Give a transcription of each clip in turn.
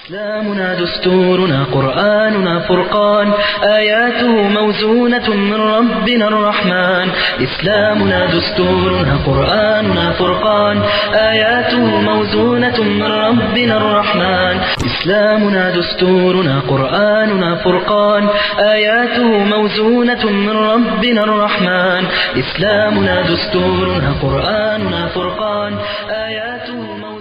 إسلامنا دستورنا قرآننا فرقان آياته موزونة من ربنا الرحمن إسلامنا دستورنا قرآننا فرقان آياته موزونة من ربنا الرحمن إسلامنا دستورنا قرآننا فرقان آياته موزونة من ربنا الرحمن إسلامنا دستورنا قرآننا فرقان آياته موزونة من ربنا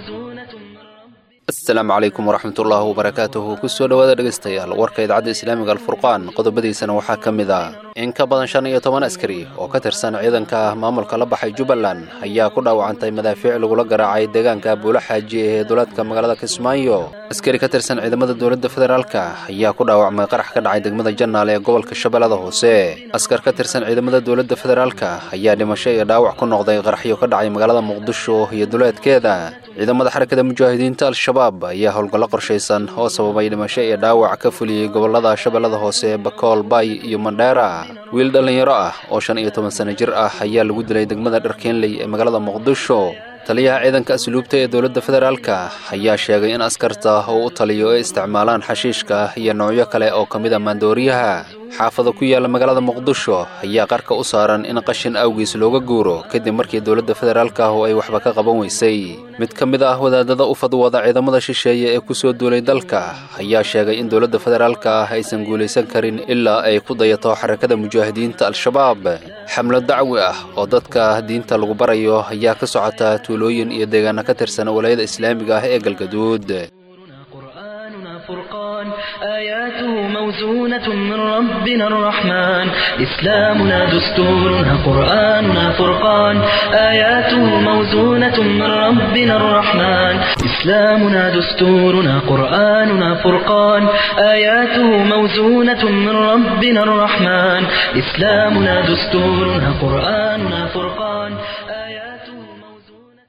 asalaamu calaykum waraxmatullaahi wabarakaatuhu kusoo dhowaada dhegaystayaal warka idaacadda islaamiga alfurqaan qodobadiisana waxaa ka mid ah in ka badan shan iyo toban askari oo ka tirsan ciidanka maamulka la baxay jubbaland ayaa ku dhaawacantay madaafiic lagula garaacay deegaanka buulo xaaji ee duleedka magaalada kismaayo askari ka tirsan ciidamada dowladda federaalka ayaa ku dhaawacmay qarax ka dhacay degmada jannaal ee gobolka shabeellada hoose askar ka tirsan ciidamada dowladda federaalka ayaa dhimasho iyo dhaawac ku noqday qaraxyo ka dhacay magaalada muqdisho iyo duleedkeeda ciidamada xarakada mujaahidiinta al-shabaab ayaa howlgallo qorshaysan oo sababay dhimasho iyo dhaawac ka fuliyey gobolada shabeellada hoose bakool bay iyo mandheera wiil dhallinyaro ah oo shan iyo toban sano jir ah ayaa lagu dilay degmada dharkeenley ee magaalada muqdisho taliyaha ciidanka asluubta ee dowladda federaalka ayaa sheegay in askarta uu u taliyo ay isticmaalaan xashiishka iyo noocyo kale oo ka mid a maandooriyaha xaafada ku yaalla magaalada muqdisho ayaa qarka u saaran in qashin awgiis looga guuro kadib markii dowladda federaalka ah oo ay waxba ka qaban weysay mid ka mid ah wadaadada u fadwada ciidamada shisheeye ee ku soo duulay dalka ayaa sheegay in dowladda federaalka ah aysan guulaysan karin ilaa ay ku dayato xarakada mujaahidiinta al-shabaab xamlo dacwi ah oo dadka diinta lagu barayo ayaa ka socota tuulooyin iyo deegaano ka tirsan walayada islaamiga ah ee galgaduud قرآننا فرقان آياته موزونة من ربنا الرحمن إسلامنا دستورنا قرآننا فرقان آياته موزونة من ربنا الرحمن إسلامنا دستورنا قرآننا فرقان آياته موزونة من ربنا الرحمن إسلامنا دستورنا قرآننا فرقان آياته موزونة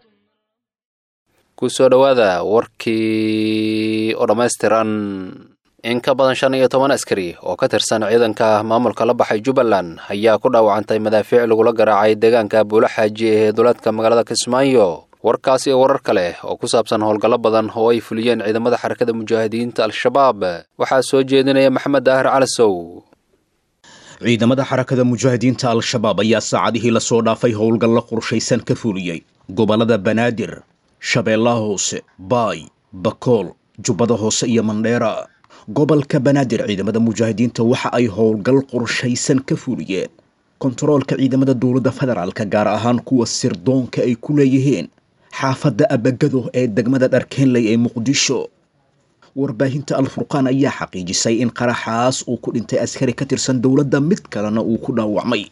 kusoo dhowaada warkii oo dhammaystiran in ka badan shan iyo toban askari oo ka tirsan ciidanka maamulka la baxay jubbaland ayaa ku dhaawacantay madaafiic lagula garaacay deegaanka buulo xaaji ee duleedka magaalada kismaayo warkaas iyo warar kale oo ku saabsan howlgallo badan oo ay fuliyeen ciidamada xarakada mujaahidiinta al-shabaab waxaa soo jeedinaya maxamed daahir calasow ciidamada xarakada mujaahidiinta al-shabaab ayaa saacadihii lasoo dhaafay howlgallo qorshaysan ka fuliyey gobollada banaadir shabeellaha hoose baay bakool jubbada hoose iyo mandheera gobolka banaadir ciidamada mujaahidiinta waxa ay howlgal qorshaysan ka fuliyeen kontaroolka ciidamada dowladda federaalka gaar ahaan kuwa sirdoonka ay ku leeyihiin xaafadda abagado ee degmada dharkeenley ee muqdisho warbaahinta al-furqaan ayaa xaqiijisay in qaraxaas uu ku dhintay askari ka tirsan dowladda mid kalena uu ku dhaawacmay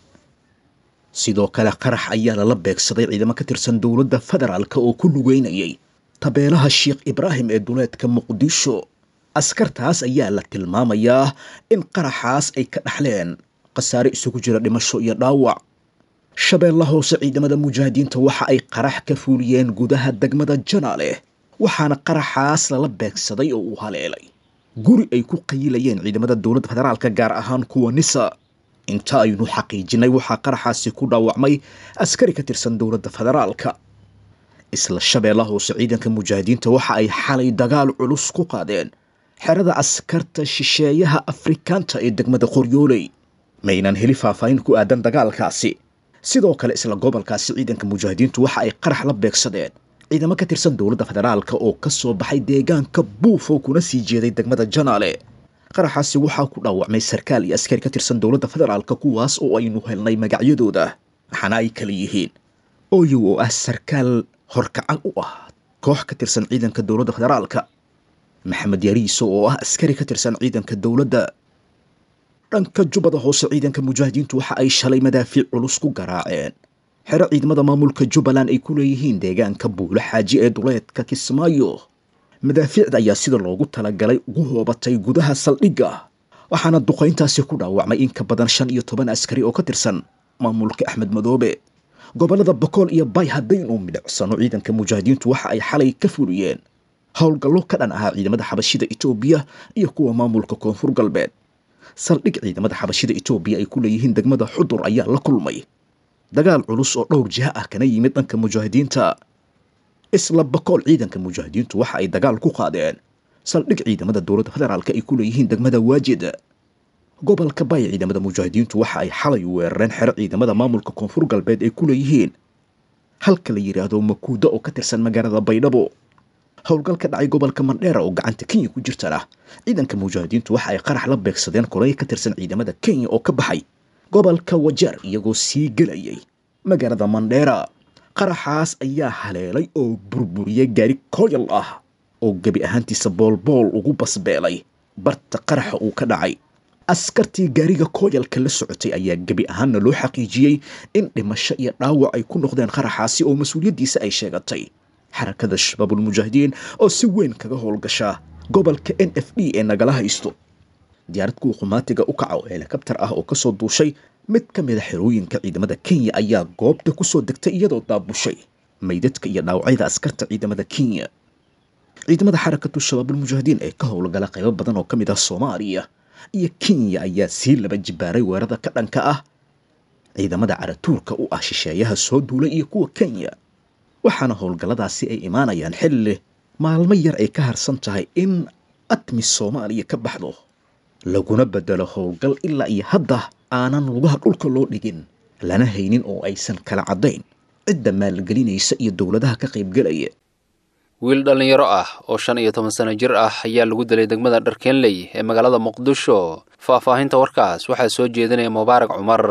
sidoo kale qarax ayaa lala beegsaday ciidamo ka tirsan dowladda federaalka oo ku lugeynayay tabeelaha sheekh ibraahim ee duleedka muqdisho askartaas ayaa la tilmaamayaa in qaraxaas ay ka dhaxleen khasaare isugu jira dhimasho iyo dhaawac shabeella hoose ciidamada mujaahidiinta waxa ay qarax ka fuuliyeen gudaha degmada janaale waxaana qaraxaas lala beegsaday oo uu haleelay guri ay ku qayilayeen ciidamada dowladda federaalka gaar ahaan kuwa nisa inta aynu xaqiijinay waxaa qaraxaasi ku dhaawacmay askari ka tirsan dowladda federaalka isla shabeella hoose ciidanka mujaahidiinta waxa ay xalay dagaal culus ku qaadeen xerada askarta shisheeyaha afrikaanta ee degmada qoryooley maynaan heli faahfaahin ku aadan dagaalkaasi sidoo kale isla gobolkaasi ciidanka mujaahidiintu waxa ay qarax la beegsadeen ciidamo ka tirsan dowladda federaalka oo ka soo baxay deegaanka buufo kuna sii jeeday degmada janaale qaraxaasi waxaa ku dhaawacmay sarkaal iyo askari ka tirsan dowladda federaalka kuwaas oo aynu helnay magacyadooda waxaana ay kala yihiin oyow oo ah sarkaal horkacan u ah koox ka tirsan ciidanka dowladda federaalka maxamed yariiso oo ah askari ka tirsan ciidanka dowladda dhanka jubbada hoose ciidanka mujaahidiintu waxa ay shalay madaafiic culus ku garaaceen xero ciidamada maamulka jubbaland ay ku leeyihiin deegaanka buulo xaaji ee duleedka kismaayo madaafiicda ayaa sida loogu talagalay ugu hoobatay gudaha saldhigga waxaana duqayntaasi ku dhaawacmay in ka badan shan iyo toban askari oo ka tirsan maamulka axmed madoobe gobollada bakool iyo bay haddaynu midhicsano ciidanka mujaahidiintu waxa ay xalay ka fuliyeen howlgallo ka dhan ahaa ciidamada xabashida etoobiya iyo kuwa maamulka koonfur galbeed saldhig ciidamada xabashida etoobiya ay ku leeyihiin degmada xudur ayaa la kulmay dagaal culus oo dhowr jiha ah kana yimid dhanka mujaahidiinta isla bakool ciidanka mujaahidiintu waxa ay dagaal ku qaadeen saldhig ciidamada dowladda federaalka ay ku leeyihiin degmada waajid gobolka bay ciidamada mujaahidiintu waxa ay xalay weerareen xero ciidamada maamulka koonfur galbeed ay ku leeyihiin halka la yidhaahdo makuudo oo ka tirsan magaalada baydhabo howlgal ka dhacay gobolka mandheera oo gacanta kenya ku jirtana ciidanka mujaahidiintu waxa ay qarax la beegsadeen koley ka tirsan ciidamada kenya oo ka baxay gobolka wajeer iyagoo sii gelayay magaalada mandheera qaraxaas ayaa haleelay oo burburiyay gaari koyal ah oo gebi ahaantiisa boolbool ugu basbeelay barta qaraxa uu ka dhacay askartii gaariga kooyalka la socotay ayaa gebi ahaanna loo xaqiijiyey in dhimasho iyo dhaawac ay ku noqdeen qaraxaasi oo mas-uuliyaddiisa ay sheegatay xarakada shabaabulmujaahidiin oo si weyn kaga howlgasha gobolka n f d ee nagala haysto diyaarad kuwa qumaatiga u kaca oo helikabtar ah oo kasoo duushay mid ka mid a xerooyinka ciidamada kenya ayaa goobta kusoo degtay iyadoo daabushay maydadka iyo dhaawacyada askarta ciidamada kenya ciidamada xarakatu shabaabulmujaahidiin ee ka howlgala qaybo badan oo ka mid ah soomaaliya iyo kenya ayaa sii laba jibaaray weerarada ka dhanka ah ciidamada caratuurka u ah shisheeyaha soo duulay iyo kuwa kenya waxaana howlgalladaasi ay imaanayaan xilli maalmo yar ay ka harsan tahay in atmi soomaaliya ka baxdo laguna bedelo howlgal ilaa iyo hadda aanan lugaha dhulka loo dhigin lana haynin oo aysan kala caddayn cidda maalgelinaysa iyo dowladaha ka qaybgelaya wiil dhallinyaro ah oo shan iyo toban sano jir ah ayaa lagu dilay degmada dharkeenley ee magaalada muqdisho faahfaahinta warkaas waxaa soo jeedinaya mubaarak cumar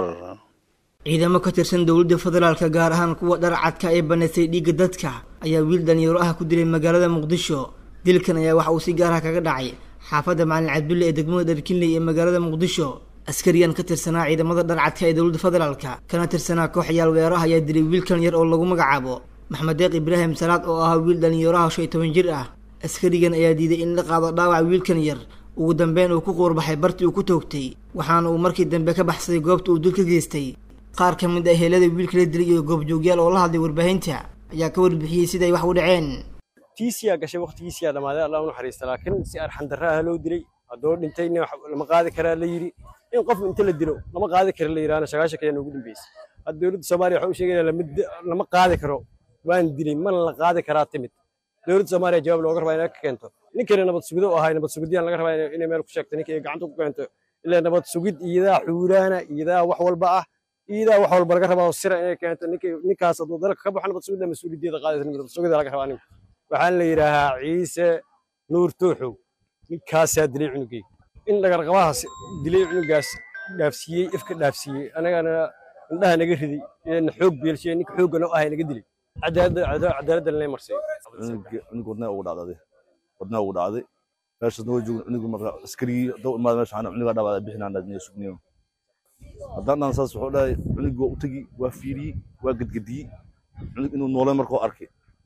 ciidamo ka tirsan dowladda federaalka gaar ahaan kuwa dharcadka ee banaysay dhiigga dadka ayaa wiil dhallinyaro ah ku dilay magaalada muqdisho dilkan ayaa waxa uu si gaar ah kaga dhacay xaafadda macalin cabdulle ee degmada dharkinley ee magaalada muqdisho askariyan ka tirsanaa ciidamada dharcadka ee dowladda federaalka kana tirsanaa koox yaal weeraha ayaa dilay wiilkan yar oo lagu magacaabo maxmed deeq ibraahim salaad oo ahaa wiil dhallinyaraha shan iyo toban jir ah askarigan ayaa diiday in la qaado dhaawac wiilkan yar ugu dambeyn uu ku quurbaxay bartii uu ku toogtay waxaana uu markii dambe ka baxsaday goobta uu dul ka geystay qaar ka mid ah heelada wiilka la dilay iyo goobjoogyaal oo la hadlay warbaahinta ayaa ka warbixiyey siday wax u dhaceen tiisiyaa gashay waqtigiisiyaa dhammaaday allah u naxariista laakiin si arxandarra ah loo dilay haddoo dhintayna lama qaadi karaa la yidhi in qof inta la dilo lama qaadi kara la yidhaahna sagaashan kaya noogu dambeysay hadda dowladda soomaaliya waxaa u sheegaya lama qaadi karo waan dilay mana la qaadi karaa timid dowladda soomaaliya jawaab looga rabaa inay ka keento ninkana nabad sugido u ahay nabad sugidiyaan laga rabaa inay meel ku sheegto ninka ay gacanta ku keento ilaa nabad sugid iyadaa xuuraana iyadaa wax walba ah iyadaa wax walba laga rabaa oo sira inay keento ninkaas hadduu dalka ka baxo nabad sugidda mas-uuliyaddeeda qaadaysa nabad sugida laga rabaa ninka waxaan la yidhaahaa ciise nuur tooxow ninkaasaa dilay cunugay in dhagarqabahaas dilay cunugaas dhaafsiiyey ifka dhaafsiiyey anagana indhaha naga riday na xoog beelshiye ninka xoogga noo ahay naga dilay cadaaladda lanay marsay cunug wadnaa ugu dhacday wadnaa ugu dhacday meeshaas noo joogo cunug marka askarigii doo imaada meesha waxaan cunugaa dhawaada bixinaan dhaadniyo sugniyo haddaan dhan saas wuxuu dhahay cunug waa u tegi waa fiiriyey waa gadgadiyey cunug inuu noole markuu arkay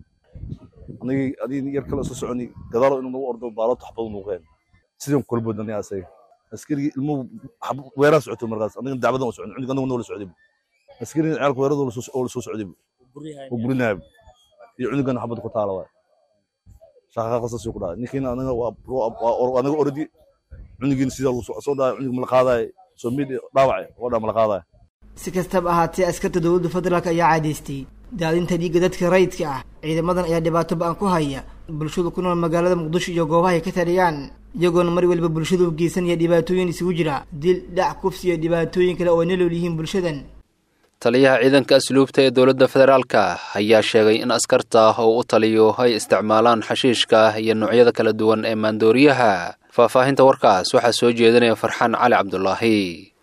anigii adigii yar kale isu soconi gadaalo inuu nagu ordo baalo taxbadu nuuqeen sidaan kula boodnay asaga askarigii ilmuhu weeraan socotay markaas aniga dacbadan u socon cunug anagu noola socday askarigii ciyaalka weerada oo la soo socday oo burinaayay iyo cunugan xabad ku taala waay shaqaqa qasas ku dhacay ninkiina anaga waa anaga ordi cunugiina sidaa lagu soo dhacay cunug mala qaadaay soo mid dhaawacay oo dhaa mala qaadaay si kastaba ahaatee askarta dowladda federaalk ayaa caadaystay daadinta dhiigga dadka rayidka ah ciidamadan ayaa dhibaato ba-an ku haya bulshada ku nool magaalada muqdisho iyo goobaha ay ka taliyaan iyagoona mar waliba bulshada u geysanaya dhibaatooyin isugu jira dil dhac kufsi iyo dhibaatooyin kale oo ay nolol yihiin bulshadan taliyaha ciidanka asluubta ee dowladda federaalka ayaa sheegay in askarta oo u taliyo ay isticmaalaan xashiishka iyo noocyada kala duwan ee maandooriyaha faahfaahinta warkaas waxaa soo jeedinaya farxaan cali cabdulaahi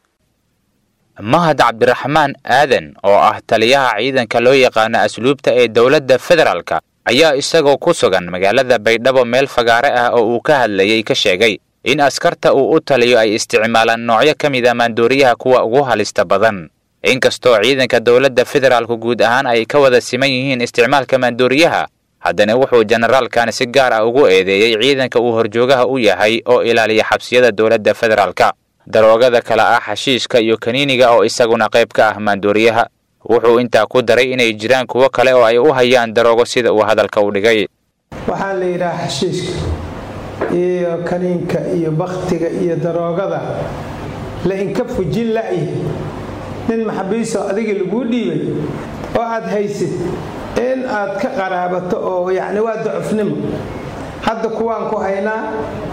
mahad cabdiraxmaan aadan oo ah taliyaha ciidanka loo yaqaano asluubta ee dowladda federaalka ayaa isagoo ku sugan magaalada baydhabo meel fagaare ah oo uu ka hadlayey ka sheegay in askarta uu u taliyo ay isticmaalaan noocyo ka mid a maandooriyaha kuwa ugu halista badan inkastoo ciidanka dowladda federaalku guud ahaan ay ka wada siman yihiin isticmaalka maandooriyaha haddana wuxuu generaalkan si gaar ah ugu eedeeyey ciidanka uu horjoogaha u yahay oo ilaaliya xabsiyada dowladda federaalka daroogada kale ah xashiishka iyo kaniiniga oo isaguna qayb ka ah maandooriyaha wuxuu intaa ku daray inay jiraan kuwo kale oo ay u hayaan daroogo sida uu hadalka u dhigay waxaa la yidhaha xashiishka iyo kaniinka iyo bakhtiga iyo daroogada la inka fujin la'yi nin maxabiisoo adiga laguu dhiibay oo aad haysid in aad ka qaraabato oo yacni waa docofnimo hadda kuwaan ku haynaa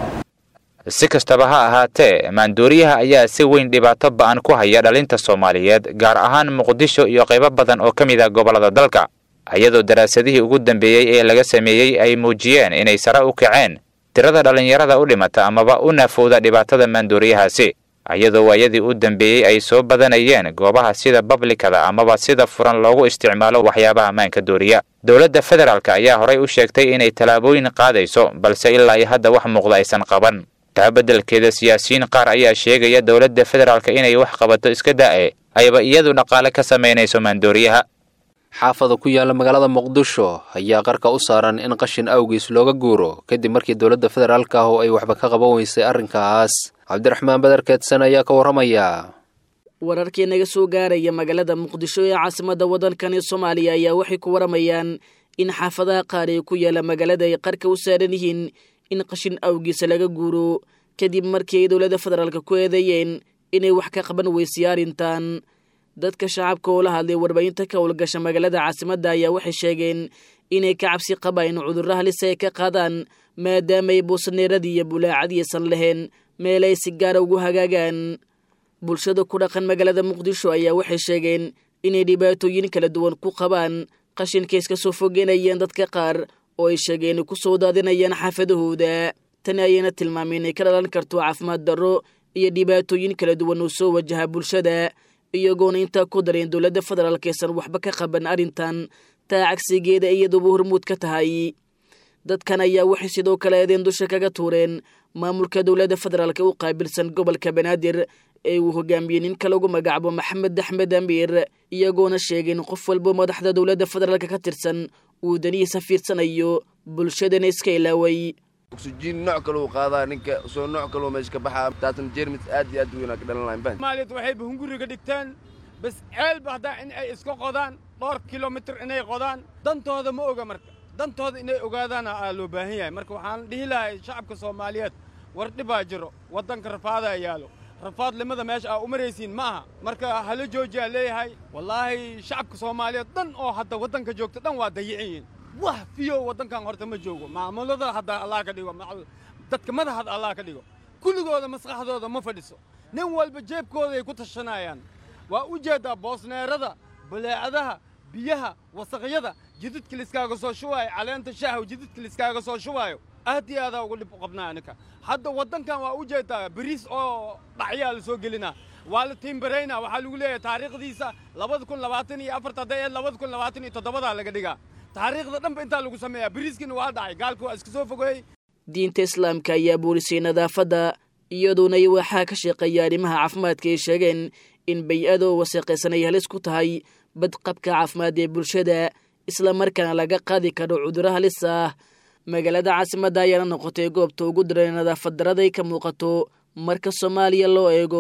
si kastaba ha ahaatee maandooriyaha ayaa si weyn dhibaato ba'an ku haya dhalinta soomaaliyeed gaar ahaan muqdisho iyo qaybo badan oo ka mid ah gobollada dalka iyadoo daraasadihii ugu dambeeyey ee laga sameeyey ay muujiyeen inay sare u kaceen tirada dhallinyarada u dhimata amaba u naafowda dhibaatada maandooriyahaasi iyadoo waayadii u dambeeyey ay soo badanayeen goobaha sida bablikada amaba sida furan loogu isticmaalo waxyaabaha maanka dooriya dowladda federaalk ayaa horay u sheegtay inay tallaabooyin qaadayso balse ilaa iyo hadda wax muuqda aysan qaban taa beddelkeeda siyaasiyiin qaar ayaa sheegaya dowladda federaalk inay wax qabato iska da'e ayba iyadu dhaqaale ka samaynayso maandooriyaha xaafada ku yaalla magaalada muqdisho ayaa qarka u saaran in qashin awgiis looga guuro kadib markii dowladda federaalk ah oo ay waxba ka qaban weysay arrinkaas cabdiraxmaan badar keedsan ayaa ka warramaya wararkii naga soo gaaraya magaalada muqdisho ee caasimadda waddankani soomaaliya ayaa waxay ku waramayaan in xaafadaha qaar ee ku yaalla magaalada ay qarka u saaran yihiin in qashin awgiisa laga guuro kadib markii ay dowladda federaalk ku eedeeyeen inay wax ka qaban weysay arrintan dadka shacabka oo la hadlay warbaahinta ka howlgasha magaalada caasimadda ayaa waxay sheegeen inay ka cabsi qabaan in cudurro halisa ay ka qaadaan maadaamaay buusaneeradii iyo bulaacadiisan lahayn meel ay si gaara ugu hagaagaan bulshada ku dhaqan magaalada muqdisho ayaa waxay sheegeen inay dhibaatooyin kala duwan ku qabaan qashinka iska soo fogeynayeen dadka qaar oo ay sheegeen ku soo daadinayaan xaafadahooda tani ayayna tilmaameen inay ka dhalan karto caafimaad darro iyo dhibaatooyin kala duwan oo soo wajaha bulshada iyagoona intaa ku dareen dowladda federaalk aysan waxba ka qaban arrintan taa cagsigeeda iyaduba hormuud ka tahay dadkan ayaa waxay sidoo kale eedeen dusha kaga tuureen maamulka dowladda federaalk u qaabilsan gobolka banaadir ee uu hogaamiyey ninka lagu magacaabo maxamed axmed amiir iyagoona sheegeen qof walbo madaxda dowladda federaalk ka tirsan uu danihiisa fiirsanayo bulshadana iska ilaaway oksijiin nooc kale uu qaadaa ninka soo nooc kaleo meesha ka baxaa taasna jeermis aad iyo aad u weynaa ka dhalan lahayn baan soomaaliyad waxay bahunguriga dhigteen bas ceelba haddaa in ay iska qodaan dhowr kilomitir inay qodaan dantooda ma oga marka dantooda inay ogaadaana aa loo baahan yahay marka waxaan dhihi lahay shacabka soomaaliyeed war dhibaa jiro waddanka rafaadaa yaalo rafaadlimada meesha aa u maraysiin ma aha marka hala joojiyaa leeyahay wallaahi shacabka soomaaliyeed dhan oo hadda waddanka joogta dhan waa dayiciyiin wax fiyo waddankan horta ma joogo maamulada hadda allah ka dhigo dadka madaxda allah ka dhigo kulligooda maskaxdooda ma fadhiso nin walba jeebkoodaay ku tashanayaan waa u jeeddaa boosneerada baleecadaha biyaha wasaqyada jididka liskaaga soo shubaayo caleenta shaaha jididka liskaaga soo shubaayo aad iyo aadaa uga dhib u qabnaa aninka hadda waddankan waa u jeeddaa bariis oo dhacyaa la soo gelinaa waa la tiimbaraynaa waxaa lagu leeyahay taariikhdiisa labada kun labaatan iyo afarta hadday ee labada kun labaatan iyo toddobadaa laga dhigaa taariikhda dhanba intaa lagu sameeyaa bariiskiina waa dhacay gaalka waa iska soo fogeeyey diinta islaamka ayaa buurisay nadaafadda iyadoona waxaa ka shaqeeya arrimaha caafimaadka ay sheegeen in bay-adoo wasaqaysan ay halis ku tahay badqabka caafimaad ee bulshada islamarkaana laga qaadi karo cudurro halis ah magaalada caasimadda ayaana noqotay goobta ugu daran nadaafad daraday ka muuqato marka soomaaliya loo eego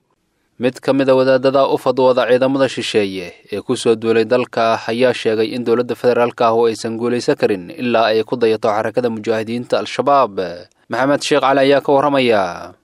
mid ka mid a wadaadada u fadwooda ciidamada shisheeye ee ku soo duulay dalka ayaa sheegay in dowladda federaalk ah oo aysan guulaysan karin ilaa ay ku dayato xarakada mujaahidiinta al-shabaab maxamed sheekh cali ayaa ka warramaya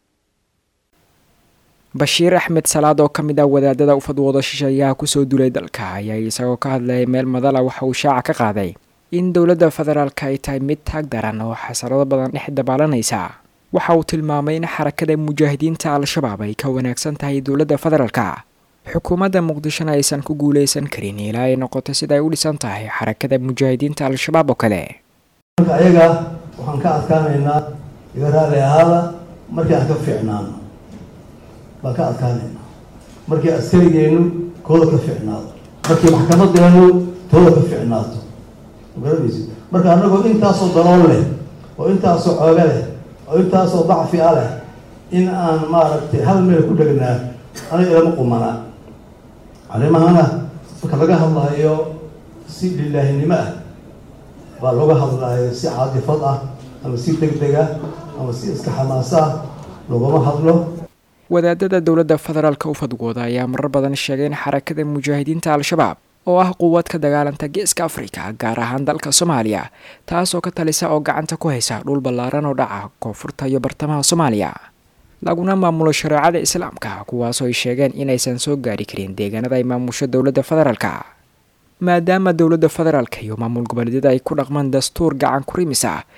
bashiir axmed salaad oo ka mid ah wadaadada u fadwooda shisheeyaha kusoo duulay dalka ayaa isagoo ka hadlayay meel madala waxa uu shaaca ka qaaday in dowladda federaalka ay tahay mid taag daran oo xasarado badan dhex dabaalanaysa waxa uu tilmaamay in xarakada mujaahidiinta al-shabaab ay ka wanaagsan tahay dowladda federaalka xukuumadda muqdishona aysan ku guulaysan karin ilaa ay noqoto sida ay u dhisan tahay xarakada mujaahidiinta al-shabaab oo kale marka ayaga waxaan ka adkaanaynaa iga raali ahaada markii aan ka fiicnaano baan ka adkaanaynaa markii askarigeennu kooda ka fiicnaado markii maxkamadeenu tooda ka fiicnaato magaranaysid marka annagoo intaasoo dalool leh oo intaasoo xooga leh oo intaasoo dacfi a leh in aan maaragtay hal meel ku dhegnaa aniga ilama qumanaa arrimahana marka laga hadlayo si lilaahinimo ah baa looga hadlayo si caadifad ah ama si deg deg ah ama si iska xamaasa ah loogama hadlo wadaadada dowladda federaalka u fadwooda ayaa marar badan sheegay in xarakada mujaahidiinta al-shabaab oo ah quwad ka dagaalanta geeska afrika gaar ahaan dalka soomaaliya taasoo ka talisa oo gacanta ku haysa dhul ballaaran oo dhaca koonfurta iyo bartamaha soomaaliya laguna maamulo shareecada islaamka kuwaasoo ay sheegeen inaysan soo gaari karin deegaanada ay maamusho dowladda federaalka maadaama dowladda federaalka iyo maamul goboleedyada ay ku dhaqmaan dastuur gacan ku rimis ah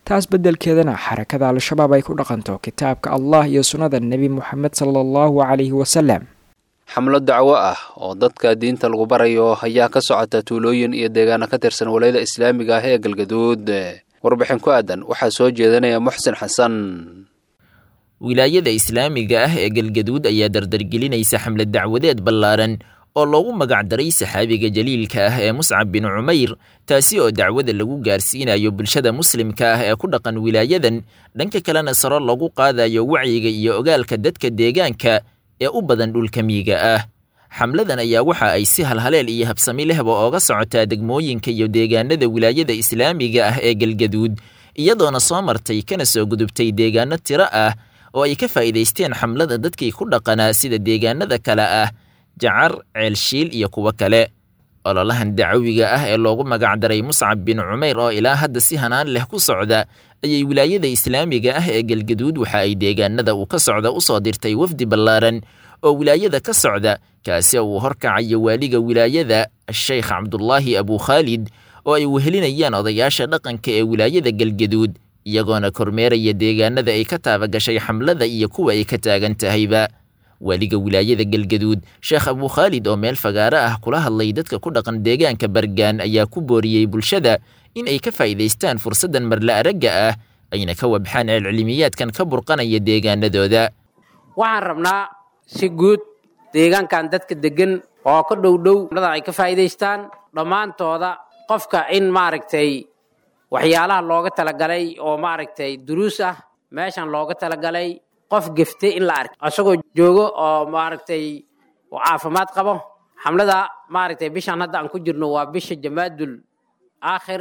taas beddelkeedana xarakada al-shabaab ay ku dhaqanto kitaabka allah iyo sunnada nebi moxamed sala allahu calayhi wasalam xamlo dacwo ah oo dadka diinta lagu barayo ayaa ka socota tuulooyin iyo deegaano ka tirsan walayada islaamiga ah ee galgaduud warbixin ku aadan waxaa soo jeedanaya muxsin xasan wilaayada islaamiga ah ee galgaduud ayaa dardargelinaysa xamlad dacwadeed ballaaran oo loogu magacdaray saxaabiga jaliilka ah ee muscab bin cumayr taasi oo dacwada lagu gaarsiinayo bulshada muslimka ah ee ku dhaqan wilaayadan dhanka kalena saro lagu qaadayo wacyiga iyo ogaalka dadka deegaanka ee u badan dhulka miyiga ah xamladan ayaa waxa ay si halhaleel iyo habsami lehba ooga socotaa degmooyinka iyo deegaanada wilaayada islaamiga ah ee galgaduud iyadoona soo martay kana soo gudubtay deegaano tiro ah oo ay ka faa'iidaysteen xamlada dadkii ku dhaqanaa sida deegaanada kale ah jacar ceelshiil iyo kuwo kale ololahan dacawiga ah ee loogu magacdaray muscab bin cumayr oo ilaa hadda si hanaan leh ku socda ayay wilaayada islaamiga ah ee galgaduud waxa ay deegaanada uu ka socda u soo dirtay wafdi ballaaran oo wilaayada ka socda kaasi oo uu horkacayo waaliga wilaayada sheekh cabdulaahi abukhaalid oo ay wehelinayaan odayaasha dhaqanka ee wilaayada galgaduud iyagoona kormeeraya deegaanada ay ka taabagashay xamlada iyo kuwa ay ka taagan tahayba waaliga wilaayada galgaduud sheekh abukhaalid oo meel fagaaro ah kula hadlay dadka ku dhaqan deegaanka bargaan ayaa ku booriyey bulshada in ay ka faa'iidaystaan fursaddan marla aragga ah ayna ka wabxaan ceelcilimiyaadkan ka burqanaya deegaanadooda waxaan rabnaa si guud deegaankan dadka deggan oo ka dhowdhow ay ka faa'iidaystaan dhammaantooda qofka in maaragtay waxyaalaha looga talagalay oo maaragtay duruus ah meeshan looga talagalay qof geftay in la arko isagoo joogo oo maaragtay caafimaad qabo xamlada maaragtay bishan hadda aan ku jirno waa bisha jamaadul aakhir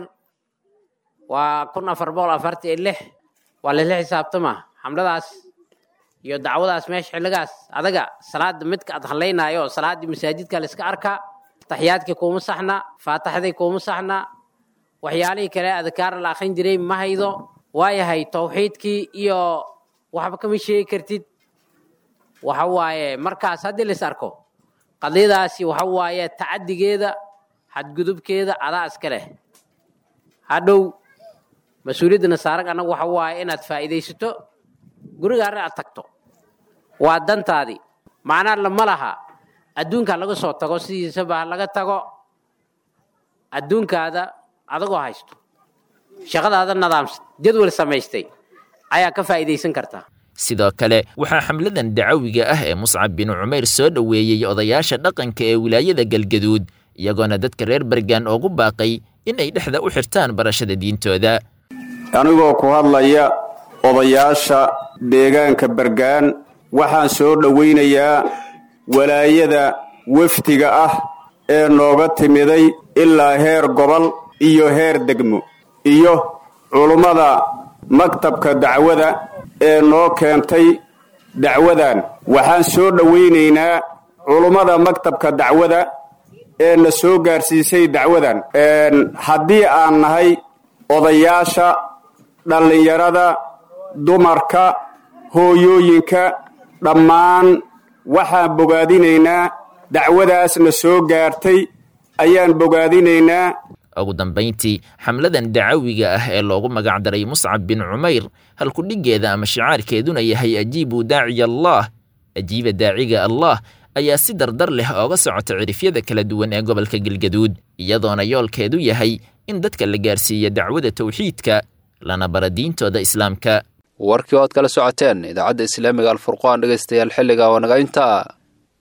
waa kun afar boqol afartan iyo lix waa lasla xisaabtama xamladaas iyo dacwadaas meesha xilligaas adaga salaada midka aad hadlaynaayo salaaddii masaajidka la iska arkaa taxiyaadkii kuuma saxna faataxdii kuuma saxna waxyaalihii kale adkaar la akrin jiray ma haydo waayahay tawxiidkii iyo waxba kama sheegi kartid waxa waaye markaas haddii lais arko qadiyadaasi waxa waaye tacadigeeda xadgudubkeeda adaa iska leh hadhow mas-uuliyadda nasaarag annagu waxa waaye inaad faa'iidaysato gurigaarna aad tagto waa dantaadii macnaa lama laha adduunka laga soo tago sidiisaba laga tago adduunkaada adagoo haysto shaqadaada nadaamsan jadwal samaystay ayaa ka faa'iidaysan kartaa sidoo kale waxaa xamladan dacawiga ah ee muscab bin cumayr soo dhoweeyey odayaasha dhaqanka ee wilaayada galgaduud iyagoona dadka reer bergaan oogu baaqay in ay dhexda u xirtaan barashada diintooda anigoo ku hadlaya odayaasha deegaanka bergaan waxaan soo dhowaynayaa walaayada wafdiga ah ee nooga timiday ilaa heer gobol iyo heer degmo iyo culummada maktabka dacwada ee noo keentay dacwadan waxaan soo dhowaynaynaa culummada maktabka dacwada ee na soo gaarsiisay dacwadan haddii aan nahay odayaasha dhallinyarada dumarka hooyooyinka dhammaan waxaan bogaadinaynaa dacwadaas na soo gaartay ayaan bogaadinaynaa ugu dambayntii xamladan dacawiga ah ee loogu magacdaray muscab bin cumayr halkudhiggeeda ama shicaarkeeduna yahay ajiibu daaciya allaah ajiiba daaciga allah ayaa si dardar leh ooga socota cirifyada kala duwan ee gobolka galgaduud iyadoona yoolkeedu yahay in dadka la gaarsiiya dacwada tawxiidka lana bara diintooda islaamka warkii oo aad kala socoteen idaacadda islaamiga alfurqaan dhegaystayaal xilliga waa naga intaa